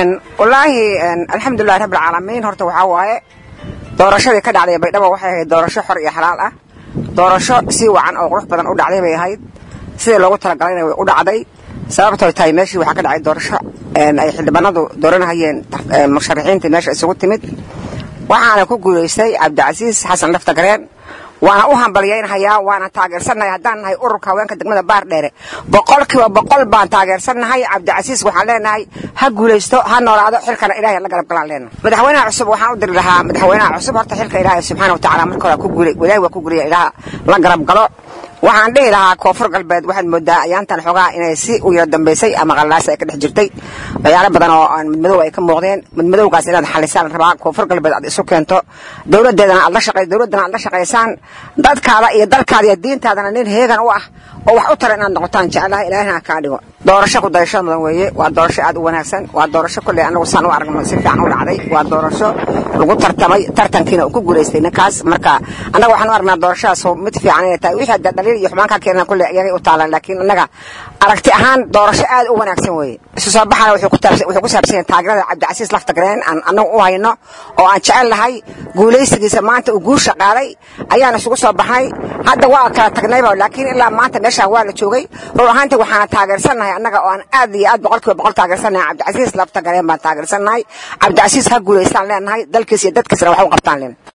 wallaahi alxamdulilahi rabbilcaalamiin horta waxaa waaye doorashadii ka dhacday baydhabo waxay ahayd doorasho xor iyo xalaal ah doorasho si wacan oo qurux badan u dhacday bay ahayd sidii loogu talagalayna way u dhacday sababtooy tahay meeshii waxaa ka dhacay doorasho ay xildhibaanadu dooranahayeen musharaxiinta meesha isugu timid waxaana ku guulaystay cabdicasiis xasan laftagareen waana u hambalyaynhayaa waana taageersannahay haddaan nahay ururka haweenka degmada baardheere boqolkiiba boqol baan taageersannahay cabdicasiis waxaan leenahay ha guulaysto ha noolaado xilkana ilahay la garab galaan leenahay madaxweynaha cusub waxaan u diri lahaa madaxweynaha cusub horta xilka ilaahay subxaana watacaala marka hore ku guulay ilaahay waa ku guulaya ilaha la garab galo waxaan dhihi lahaa koonfur galbeed waxaad moodaa ayaantan xoogaa inay si u yaro dambaysay ama qallaasa ay ka dhex jirtay waxyaalo badan oo aan midmadow ay ka muuqdeen midmadowgaas inaad xalisaan rabaa koonfur galbeed aad isu keento dowladeedana aad la shaqay dowladdana aad la shaqaysaan dadkaada iyo dalkaada iyo diintaadana nin heegan u ah oo wax u tara inaad noqotaan jeclaha ilaahina kaa dhigo doorasho ku dayashada mudan weeye waa doorasho aad u wanaagsan waa doorasho kolley anagu saan u aragno si fiican u dhacday waa doorasho lagu tartamay tartankiina uu ku guulaystay ninkaas marka annaga waxaan u aragnaa doorashadaas mid fiican inay tahay wixii hadda dhaliil iyo xumaan ka keenana kolley iyagay u taalaan laakiin annaga aragti ahaan doorasho aad u wanaagsan weeye isu soo baxana wuxuu ku saabsan yahay taageerada cabdicasiis laftagareen aan annagu u hayno oo aan jecel lahay guulaysigiisa maanta uu guusha qaaday ayaan isugu soo baxnay hadda waa kala tagnayba laakiin ilaa maanta meeshaan waa la joogay run ahaantii waxaana taageersannahay annaga oo aan aad iyo aad boqolkiiba boqol taageersannahay cabdicasiis laftagareen baan taageersannahay cabdicasiis ha guulaystaan leenahay dalkiis iyo dadkiisna wax u qabtaan leen